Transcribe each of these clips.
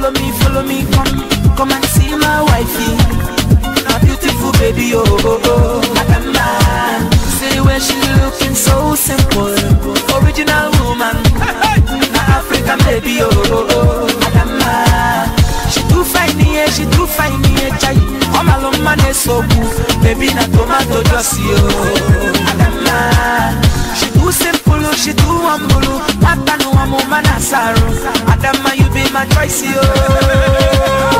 follow me, follow me, come, come and see my wifey. My beautiful baby, oh, oh, oh. Adama. See where she looking so simple. Original woman. Na African baby, oh, oh, oh. Adama. She too fine, yeah, she too fine, yeah, chai. All my love man is so good. Baby, na tomato juicy, oh. Adama. She too simple, oh, she too humble. Mata no amo manasaro. Adama, you be my choice, oh.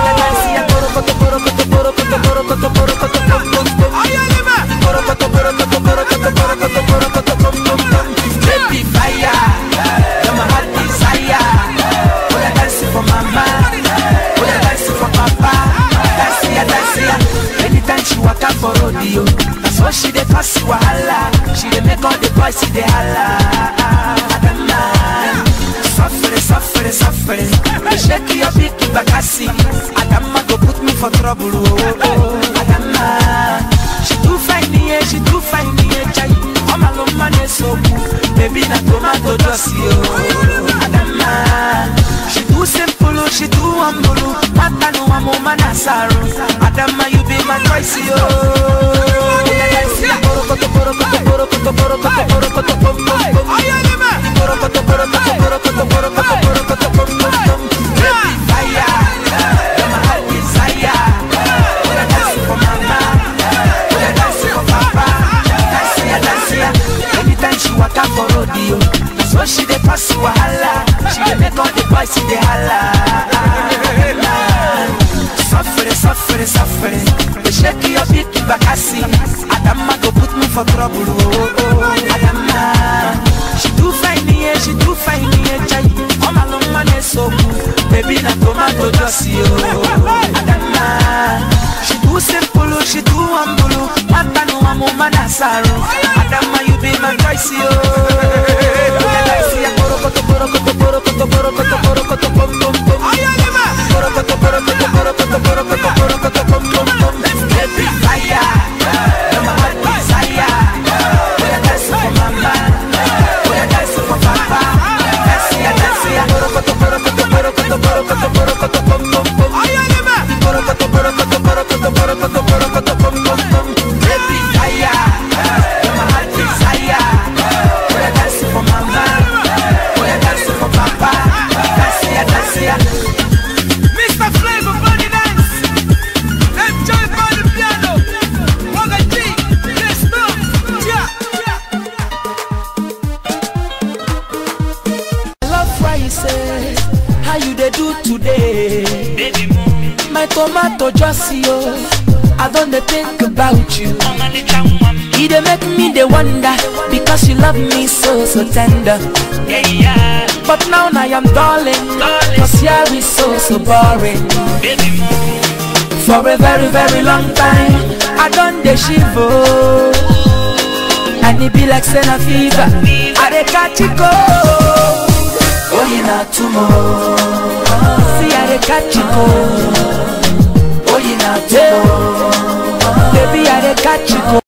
Baby fire, you're my heart desire. Wanna dance for mama, wanna dance for papa. Dance ya, dance ya. Anytime she walk out for rodeo, that's what she dey pass wahala. She dey make all the boys see dey holla. Adama, suffering, suffering, suffering. They shake your big bakasi. Adama go put me for trouble. Oh, oh, oh. Adama, she too fine, yeah, she too fine, yeah, chai. All my love man is so cool. Baby, na tomato juicy, oh. Adama, she too simple, oh, she too humble. oh. Mata no amo manasaro. Adama, you be my choice, oh. Borokoto, borokoto, borokoto, borokoto, borokoto, bom, bom, bom. Borokoto, borokoto, borokoto, borokoto, borokoto, bom, bom, bom. Baby, fire, you're my heart desire. Wanna dance for mama, wanna dance for papa. Dance ya, dance ya. Anytime she walk out for rodeo, that's what she dey pass wahala. She dey make all the boys see dey holla. Suffering, suffering, suffering. They shake your big bakasi. Adama go put me for trouble. Oh, oh, Adama. She too fine, yeah, she too fine, yeah, chai. All my long man is so good. Baby, na tomato juicy, oh. Adama. She too simple, oh, she too humble. oh. Mata no amo manasaro. Adama, you be my choice, oh. Borokoto, borokoto, borokoto, borokoto, borokoto, bom, bom, bom. Borokoto, borokoto, borokoto, borokoto, borokoto, bom, bom, bom. Baby, fire, you're my heart desire. Wanna dance for mama, wanna dance for papa. Dance ya, dance ya. Borokoto, borokoto, borokoto, borokoto, borokoto, bom, bom, bom. Borokoto, borokoto, borokoto, borokoto, borokoto, bom, bom, bom. Baby, fire, you're my heart desire. Wanna dance for mama, wanna dance for papa. Dance ya, dance ya. Mr. Flavor Body Dance. Enjoy by the piano. Waga G. Yes, no. Yeah. I love why you say how you dey do today. Baby move, My tomato just yo, I don't dey think about you. I'm a little woman. E dey make me dey wonder because you love me so so tender. Yeah, yeah. But now I am darling, cause here is so so boring. Baby move, For a very very long time, I don dey shiver. And it be like senna fever, I dey catch it cold. Oh, you not tomorrow. See, I dey catch it cold. Oh, you not tomorrow. Baby, I dey catch it cold.